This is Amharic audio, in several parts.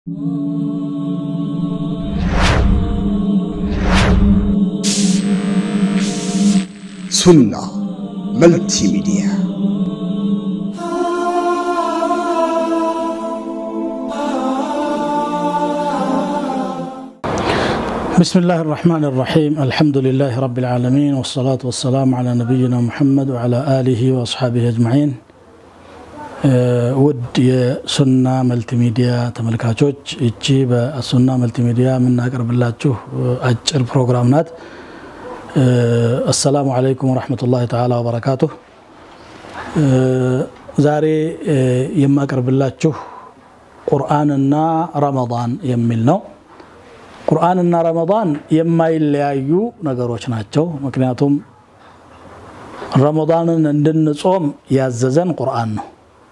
ሱና መልቲ ሚዲያ بسم الله الرحمن الرحيم الحمد لله رب العالمين والصلاة والسلام على نبينا محمد وعلى آله وأصحابه أجمعين ውድ የሱና መልቲሚዲያ ተመልካቾች እቺ በሱና መልቲሚዲያ የምናቀርብላችሁ አጭር ፕሮግራም ናት አሰላሙ አለይኩም ወረሕመቱላሂ ተዓላ ወበረካቱሁ ዛሬ የማቀርብላችሁ ቁርአንና ረመዳን የሚል ነው ቁርአንና ረመዳን የማይለያዩ ነገሮች ናቸው ምክንያቱም ረመዳንን እንድንጾም ያዘዘን ቁርአን ነው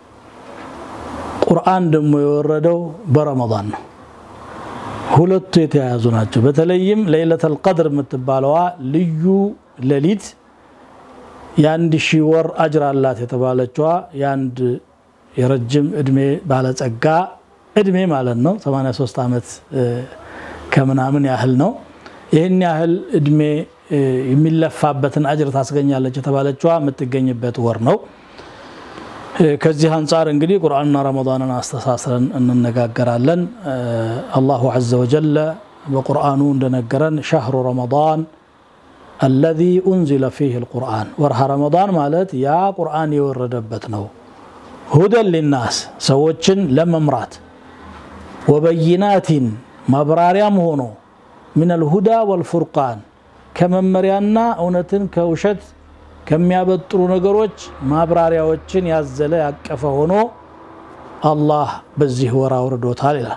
ቁርአን ደግሞ የወረደው በረመዳን ነው ሁለቱ የተያያዙ ናቸው በተለይም ለይለተል ቀድር የምትባለዋ ልዩ ሌሊት የአንድ ሺህ ወር አጅር አላት የተባለችዋ የአንድ የረጅም እድሜ ባለጸጋ እድሜ ማለት ነው 83 ዓመት ከምናምን ያህል ነው ይህን ያህል እድሜ የሚለፋበትን አጅር ታስገኛለች የተባለችዋ የምትገኝበት ወር ነው ከዚህ አንጻር እንግዲህ ቁርአንና ረመዳንን አስተሳስረን እንነጋገራለን አላሁ ዘ ወጀለ በቁርአኑ እንደነገረን ሻህሩ ረመዳን አለዚ ኡንዚለ ፊህ ልቁርአን ወርሃ ረመዳን ማለት ያ ቁርአን የወረደበት ነው ሁደን ሊናስ ሰዎችን ለመምራት ወበይናቲን ማብራሪያም ሆኖ ምን አልሁዳ ወልፉርቃን ከመመሪያና እውነትን ከውሸት ከሚያበጥሩ ነገሮች ማብራሪያዎችን ያዘለ ያቀፈ ሆኖ አላህ በዚህ ወር አውርዶታል ይላል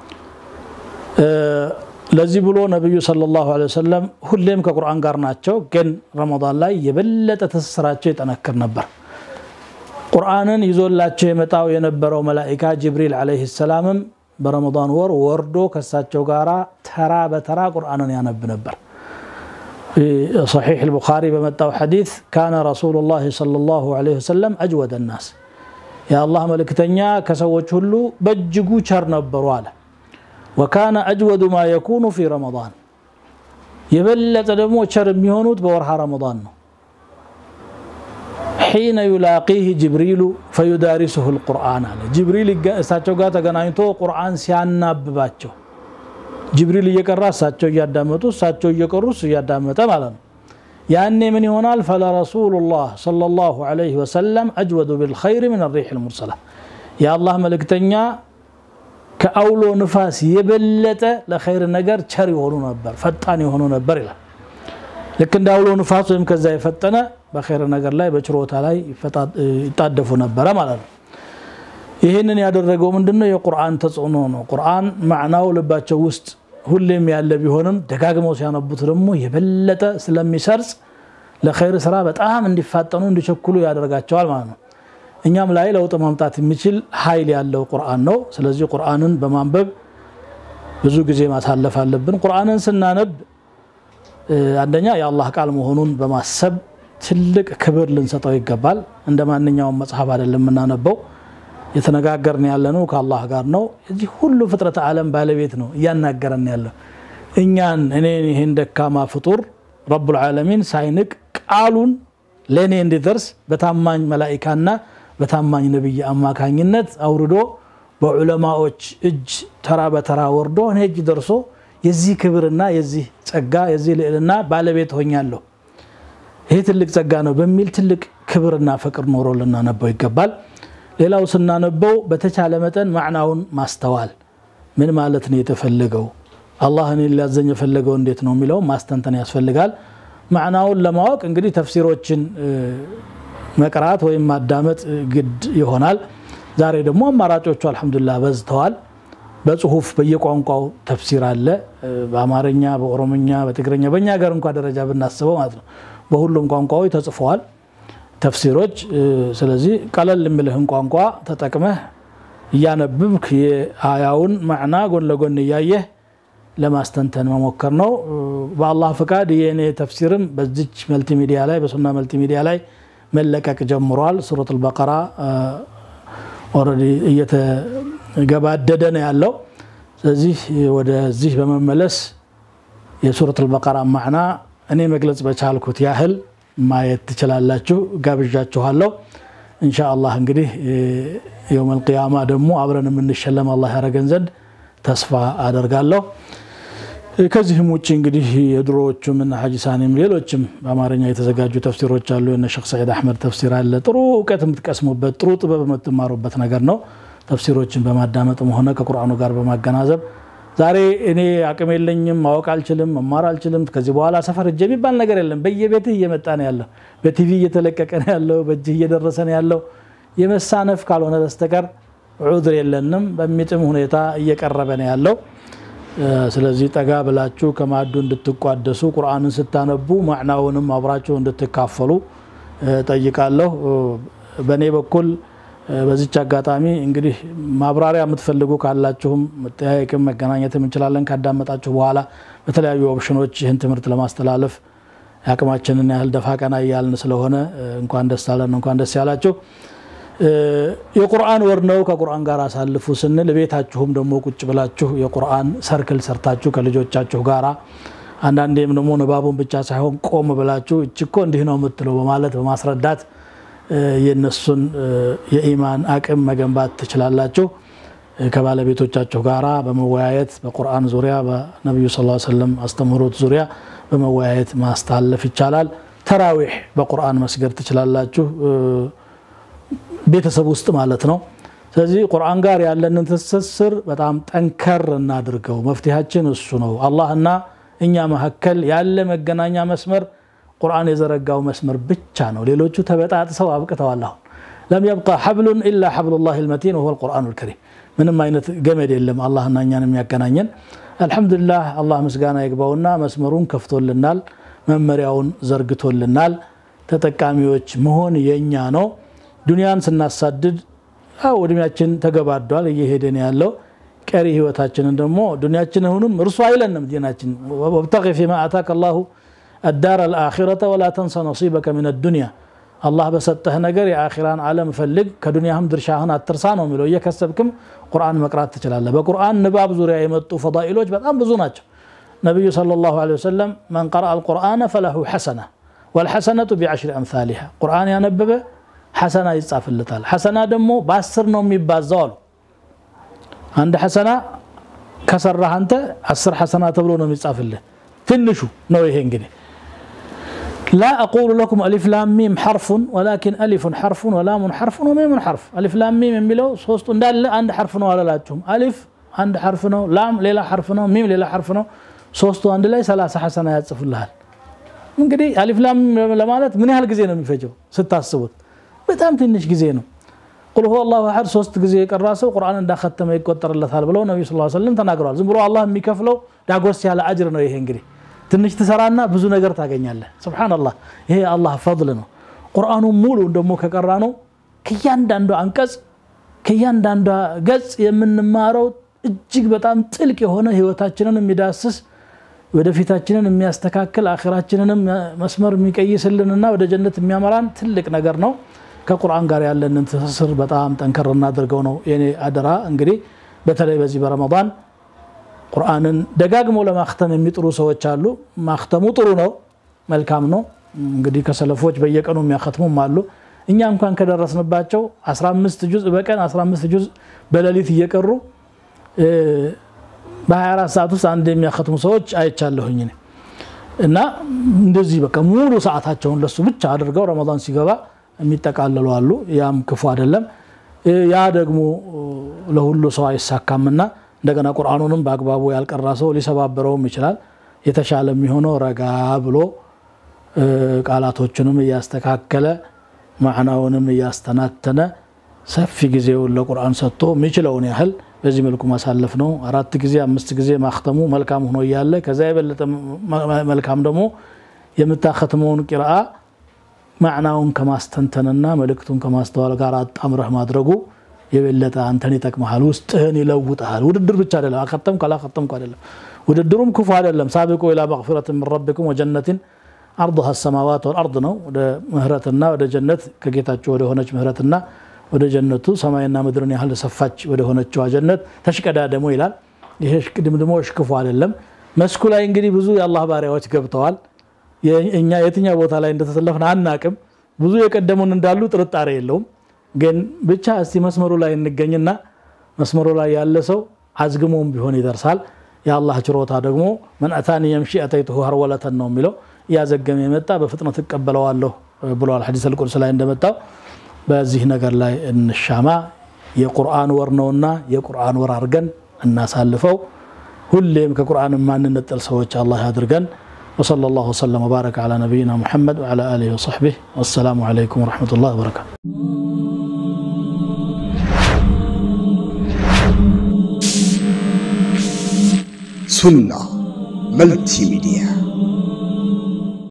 ለዚህ ብሎ ነቢዩ ሰለላሁ ዐለይሂ ወሰለም ሁሌም ከቁርአን ጋር ናቸው ግን ረመዳን ላይ የበለጠ ትስስራቸው ይጠነክር ነበር ቁርአንን ይዞላቸው የመጣው የነበረው መላኢካ ጅብሪል ዐለይሂ ሰላምም በረመዳን ወር ወርዶ ከሳቸው ጋራ ተራ በተራ ቁርአንን ያነብ ነበር صحيح البخاري بمتاو حديث كان رسول الله صلى الله عليه وسلم أجود الناس يا الله ملكتنيا كسوچ ሁሉ በእጅጉ ቸር ነበሩ አለ وكان أجود ما يكون في رمضان የበለጠ ደግሞ ቸር የሚሆኑት በወርሃ ረመዳን ነው حين يلاقيه جبريل فيدارسه القرآن አለ ጅብሪል እሳቸው ጋር ተገናኝቶ ቁርአን ሲያናብባቸው ጅብሪል እየቀራ እሳቸው እያዳመጡ እሳቸው እየቀሩ እሱ እያዳመጠ ማለት ነው ያኔ ምን ይሆናል ፈለረሱሉ ላህ صለ ላሁ ዐለይሂ ወሰለም አጅወዱ ብልኸይር ምን ሪሕ ልሙርሰላ የአላህ መልእክተኛ ከአውሎ ንፋስ የበለጠ ለኸይር ነገር ቸር የሆኑ ነበር ፈጣን የሆኑ ነበር ይላል ልክ እንደ አውሎ ንፋስ ወይም ከዛ የፈጠነ በኸይር ነገር ላይ በችሮታ ላይ ይጣደፉ ነበረ ማለት ነው ይህንን ያደረገው ምንድነው የቁርአን ተጽዕኖ ነው ቁርአን ማዕናው ልባቸው ውስጥ ሁሌም ያለ ቢሆንም ደጋግመው ሲያነቡት ደግሞ የበለጠ ስለሚሰርጽ ለኸይር ስራ በጣም እንዲፋጠኑ እንዲቸኩሉ ያደርጋቸዋል ማለት ነው እኛም ላይ ለውጥ ማምጣት የሚችል ኃይል ያለው ቁርአን ነው ስለዚህ ቁርአንን በማንበብ ብዙ ጊዜ ማሳለፍ አለብን ቁርአንን ስናነብ አንደኛ የአላህ ቃል መሆኑን በማሰብ ትልቅ ክብር ልንሰጠው ይገባል እንደ ማንኛውም መጽሐፍ አይደለም የምናነበው የተነጋገርን ያለ ነው ከአላህ ጋር ነው የዚህ ሁሉ ፍጥረት ዓለም ባለቤት ነው እያናገረን ያለው እኛን እኔን ይህን ደካማ ፍጡር ረቡልዓለሚን ሳይንቅ ቃሉን ለእኔ እንዲደርስ በታማኝ መላኢካና በታማኝ ነቢይ አማካኝነት አውርዶ በዑለማዎች እጅ ተራ በተራ ወርዶ እኔ እጅ ደርሶ የዚህ ክብርና የዚህ ጸጋ የዚህ ልዕልና ባለቤት ሆኛለሁ ይሄ ትልቅ ጸጋ ነው በሚል ትልቅ ክብርና ፍቅር ኖሮ ልናነበው ይገባል ሌላው ስናነበው በተቻለ መጠን ማዕናውን ማስተዋል ምን ማለት ነው የተፈለገው አላህ እኔን ሊያዘኝ የፈለገው እንዴት ነው የሚለው ማስተንተን ያስፈልጋል ማዕናውን ለማወቅ እንግዲህ ተፍሲሮችን መቅራት ወይም ማዳመጥ ግድ ይሆናል ዛሬ ደግሞ አማራጮቹ አልሐምዱሊላህ በዝተዋል በጽሁፍ በየቋንቋው ተፍሲር አለ በአማርኛ በኦሮምኛ በትግረኛ በእኛ ሀገር እንኳ ደረጃ ብናስበው ማለት ነው በሁሉም ቋንቋዎች ተጽፈዋል ተፍሲሮች ስለዚህ ቀለል የሚልህን ቋንቋ ተጠቅመህ እያነብብክ የአያውን ማዕና ጎን ለጎን እያየህ ለማስተንተን መሞከር ነው በአላህ ፍቃድ የእኔ ተፍሲርም በዚች መልቲሚዲያ ላይ በሱና መልቲሚዲያ ላይ መለቀቅ ጀምሯል ሱረት አልበቀራ ኦልሬዲ እየተገባደደ ነው ያለው ስለዚህ ወደዚህ በመመለስ የሱረት አልበቀራ ማዕና እኔ መግለጽ በቻልኩት ያህል ማየት ትችላላችሁ። ጋብዣችኋለሁ። እንሻ አላህ እንግዲህ የውም አልቅያማ ደግሞ አብረን የምንሸለም አላህ ያደረገን ዘንድ ተስፋ አደርጋለሁ። ከዚህም ውጭ እንግዲህ የድሮዎቹም እነ ሐጂ ሳኒም ሌሎችም በአማርኛ የተዘጋጁ ተፍሲሮች አሉ። የነ ሼክ ሰዒድ አሕመድ ተፍሲር አለ። ጥሩ እውቀት የምትቀስሙበት ጥሩ ጥበብ የምትማሩበት ነገር ነው። ተፍሲሮችን በማዳመጥም ሆነ ከቁርአኑ ጋር በማገናዘብ ዛሬ እኔ አቅም የለኝም ማወቅ አልችልም መማር አልችልም ከዚህ በኋላ ሰፈር እጅ የሚባል ነገር የለም። በየቤትህ እየመጣ ነው ያለው፣ በቲቪ እየተለቀቀ ነው ያለው፣ በእጅህ እየደረሰ ነው ያለው። የመሳነፍ ካልሆነ በስተቀር ዑድር የለንም። በሚጥም ሁኔታ እየቀረበ ነው ያለው። ስለዚህ ጠጋ ብላችሁ ከማዕዱ እንድትቋደሱ ቁርአንን ስታነቡ ማዕናውንም አብራችሁ እንድትካፈሉ ጠይቃለሁ። በእኔ በኩል በዚች አጋጣሚ እንግዲህ ማብራሪያ የምትፈልጉ ካላችሁም መጠያየቅም መገናኘትም እንችላለን። ካዳመጣችሁ በኋላ በተለያዩ ኦፕሽኖች ይህን ትምህርት ለማስተላለፍ የአቅማችንን ያህል ደፋ ቀና እያልን ስለሆነ እንኳን ደስ አለን፣ እንኳን ደስ ያላችሁ። የቁርአን ወር ነው። ከቁርአን ጋር አሳልፉ ስንል ቤታችሁም ደግሞ ቁጭ ብላችሁ የቁርአን ሰርክል ሰርታችሁ ከልጆቻችሁ ጋራ አንዳንዴም ደግሞ ንባቡን ብቻ ሳይሆን ቆም ብላችሁ እችኮ እንዲህ ነው የምትለው በማለት በማስረዳት የነሱን የኢማን አቅም መገንባት ትችላላችሁ። ከባለቤቶቻችሁ ጋራ በመወያየት በቁርአን ዙሪያ በነቢዩ ስ ሰለም አስተምህሮት ዙሪያ በመወያየት ማስታለፍ ይቻላል። ተራዊሕ በቁርአን መስገድ ትችላላችሁ፣ ቤተሰብ ውስጥ ማለት ነው። ስለዚህ ቁርአን ጋር ያለንን ትስስር በጣም ጠንከር እናድርገው። መፍትሄያችን እሱ ነው። አላህና እኛ መካከል ያለ መገናኛ መስመር ቁርአን የዘረጋው መስመር ብቻ ነው። ሌሎቹ ተበጣጥሰው አብቅተዋል። አሁን ለም የብቃ ሐብሉን ኢላ ሐብሉላህ ልመቲን ወሁወ ልቁርአኑ ልከሪም። ምንም አይነት ገመድ የለም አላህና እኛን የሚያገናኘን። አልሐምዱሊላህ አላህ ምስጋና ይግባውና መስመሩን ከፍቶልናል፣ መመሪያውን ዘርግቶልናል። ተጠቃሚዎች መሆን የኛ ነው። ዱንያን ስናሳድድ አው እድሜያችን ተገባዷል፣ እየሄደን ያለው ቀሪ ህይወታችንን ደግሞ ዱንያችንንም እርሱ አይለንም ዲናችን ወብተቂ ፊማ አታከ አላሁ አዳር አልአኺረተ ወላ ተንሰ ነሲበከ ምን ዱንያ አላህ በሰጠህ ነገር የአኺራን ዓለም ፈልግ ከዱንያህም ድርሻህን አትርሳ ነው የሚለው። እየከሰብክም ቁርአን መቅራት ትችላለህ። በቁርአን ንባብ ዙሪያ የመጡ ፈዳኢሎች በጣም ብዙ ናቸው። ነቢዩ ሰለላሁ ዐለይሂ ወሰለም መን ቀረአ አልቁርአነ ፈለሁ ሐሰና ወልሐሰነቱ ቢዐሽሪ አምሳሊሃ ቁርአን ያነበበ ሐሰና ይጻፍለታል። ሐሰና ደግሞ በአስር ነው የሚባዛው አሉ። አንድ ሐሰና ከሰራህ አንተ አስር ሐሰና ተብሎ ነው የሚጻፍልህ። ትንሹ ነው ይሄ እንግዲህ ላ አቁሉ ለኩም አሊፍ ላም ሚም ሐርፉን ወላኪን አሊፉን ሐርፉን ወላሙን ሐርፉን ወሚሙን ሐርፍ። አሊፍ ላም ሚም የሚለው ሶስቱ እንዳለ አንድ ሐርፍ ነው አላላችሁም። አሊፍ አንድ ሐርፍ ነው፣ ላም ሌላ ሐርፍ ነው፣ ሚም ሌላ ሐርፍ ነው። ሶስቱ አንድ ላይ ሰላሳ ሐሰና ያጽፉልሃል። እንግዲህ አሊፍ ላም ለማለት ምን ያህል ጊዜ ነው የሚፈጀው ስታስቡት? በጣም ትንሽ ጊዜ ነው። ቁል ሁወ አላሁ አሐድ ሶስት ጊዜ የቀራ ሰው ቁርአን እንዳከተመ ይቆጠርለታል ብለው ነቢዩ ሰለላሁ ዐለይሂ ወሰለም ተናግረዋል። ዝም ብሎ አላህ የሚከፍለው ዳጎስ ያለ አጅር ነው ይሄ እንግዲህ ትንሽ ትሰራና ብዙ ነገር ታገኛለህ። ስብሓንላህ ይሄ አላህ ፈضል ነው። ቁርአኑ ሙሉ ደግሞ ከቀራ ነው ከእያንዳንዱ አንቀጽ ከእያንዳንዷ ገጽ የምንማረው እጅግ በጣም ጥልቅ የሆነ ህይወታችንን የሚዳስስ ወደፊታችንን የሚያስተካክል አኺራችንንም መስመር የሚቀይስልንና ወደ ጀነት የሚያመራን ትልቅ ነገር ነው። ከቁርአን ጋር ያለንን ትስስር በጣም ጠንከር እናድርገው ነው የኔ አደራ። እንግዲህ በተለይ በዚህ በረመዳን ቁርአንን ደጋግሞ ለማክተም የሚጥሩ ሰዎች አሉ። ማክተሙ ጥሩ ነው፣ መልካም ነው። እንግዲህ ከሰለፎች በየቀኑ የሚያከትሙም አሉ። እኛ እንኳን ከደረስንባቸው 15 ጁዝ በቀን 15 ጁዝ በሌሊት እየቀሩ በ24 ሰዓት ውስጥ አንድ የሚያከትሙ ሰዎች አይቻለሁኝ እና እንደዚህ በቃ ሙሉ ሰዓታቸውን ለሱ ብቻ አድርገው ረመዳን ሲገባ የሚጠቃለሉ አሉ። ያም ክፉ አይደለም። ያ ደግሞ ለሁሉ ሰው አይሳካምና እንደገና ቁርአኑንም በአግባቡ ያልቀራ ሰው ሊሰባበረውም ይችላል። የተሻለ የሚሆነው ረጋ ብሎ ቃላቶቹንም እያስተካከለ ማዕናውንም እያስተናተነ ሰፊ ጊዜውን ለቁርአን ሰጥቶ የሚችለውን ያህል በዚህ መልኩ ማሳለፍ ነው። አራት ጊዜ አምስት ጊዜ ማክተሙ መልካም ሆኖ እያለ ከዛ የበለጠ መልካም ደግሞ የምታከትመውን ቂርአ ማዕናውን ከማስተንተንና መልእክቱን ከማስተዋል ጋር አጣምረህ ማድረጉ የበለጠ አንተን ይጠቅመሃል፣ ውስጥህን ይለውጠሃል። ውድድር ብቻ አይደለም፣ አከተምኩ አላከተምኩ አይደለም። ውድድሩም ክፉ አይደለም። ሳቢቁ ኢላ መግፊረት ምን ረቢኩም ወጀነትን አርضሃ ሰማዋት ወልአርድ ነው። ወደ ምህረትና ወደ ጀነት ከጌታችሁ ወደ ሆነች ምህረትና ወደ ጀነቱ ሰማይና ምድርን ያህል ሰፋች ወደ ሆነችዋ ጀነት ተሽቀዳደሙ ይላል። ይሄ እሽቅድምድሞሽ ክፉ አይደለም። መስኩ ላይ እንግዲህ ብዙ የአላህ ባሪያዎች ገብተዋል። እኛ የትኛው ቦታ ላይ እንደተሰለፍን አናቅም። ብዙ የቀደሙን እንዳሉ ጥርጣሬ የለውም። ግን ብቻ እስቲ መስመሩ ላይ እንገኝና መስመሩ ላይ ያለ ሰው አዝግሞም ቢሆን ይደርሳል። የአላህ ችሮታ ደግሞ መን አታኒ የምሺ አተይቱሁ ሀርወለተን ነው የሚለው እያዘገመ የመጣ በፍጥነት እቀበለዋለሁ ብለዋል። ሐዲስ አልቁድስ ላይ እንደመጣው በዚህ ነገር ላይ እንሻማ። የቁርአን ወር ነውና የቁርአን ወር አድርገን እናሳልፈው። ሁሌም ከቁርአን የማንነጠል ሰዎች አላህ ያድርገን። وصلى الله وسلم وبارك على نبينا محمد وعلى اله وصحبه والسلام عليكم ورحمه الله وبركاته سنة ملتي ميديا